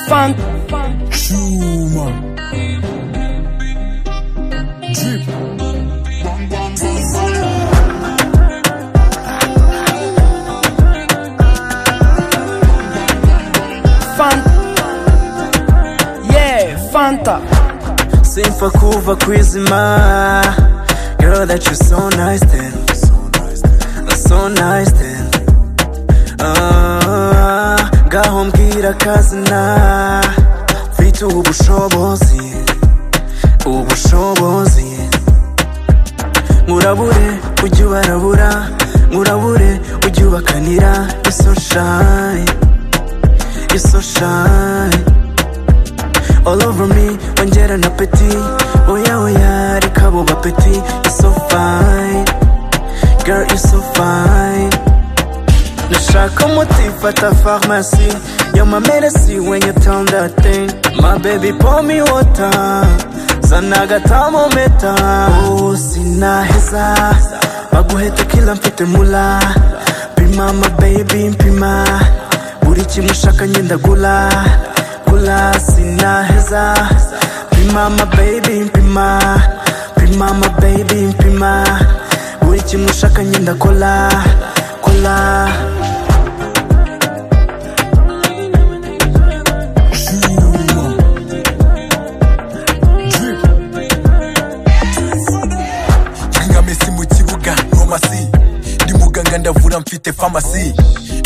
Funk, Schuma, Jeep, Fanta, yeah, Fanta. Sinfa kuva kwizima Girl that you so nice then So nice then Ah, Ngaho mbwira kazina Mfite ubushobozi Ubushobozi Nkurabure ujya ubarabura Nkurabure ujya ubakanira You're so shy You're so shy all over me wongera na peti oya oya reka buba peti you're so fine girl you're so fine nashaka umuti fata farumasi yo mameresi when you tell that thing my baby pour me water zana agathamometa oh sinaheza baguheta kila mfite mula pima my baby mpima buri kimwe ushaka ngenda gula gula sinaheza pima my baby mpima pima my baby mpima buri kimwe ushaka ngenda kola kola nkamesi mu kibuga nomasi ndi muganga ndavura mfite famasi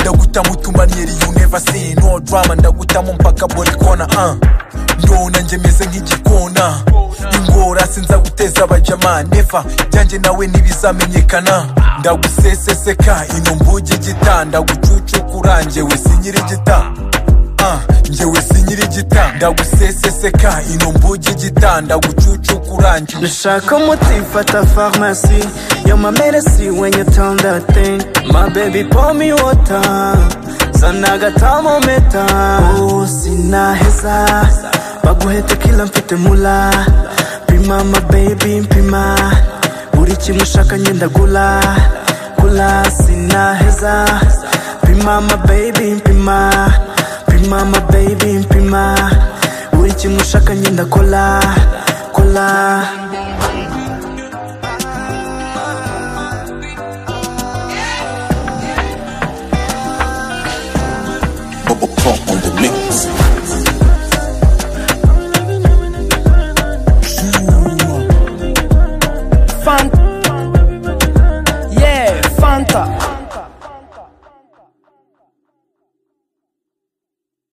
ndaguta mutumaniyeri you never see no drama ndagutamo mpaka buri kona uh. ndona nanjye meze nk'igikona ingora sinzaguteza abajama neva byanjye nawe ntibizamenyekana ndaguseseseka ino mbuge gita ndagucucukura njyewe sinyiri gita uh, njyewe sinyiri gita ndaguseseseka ino mbuge gita ndagucucukura njyewe Nashaka umuti fata farumasi yo mameresi when you tell that thing my baby pour me water zana agathamometa oh sinaheza baguheta kila mfite mula pima my baby mpima buri kimwe ushaka ngenda gula gula sinaheza pima my baby mpima pima my baby mpima buri kimwe ushaka ngenda kola kola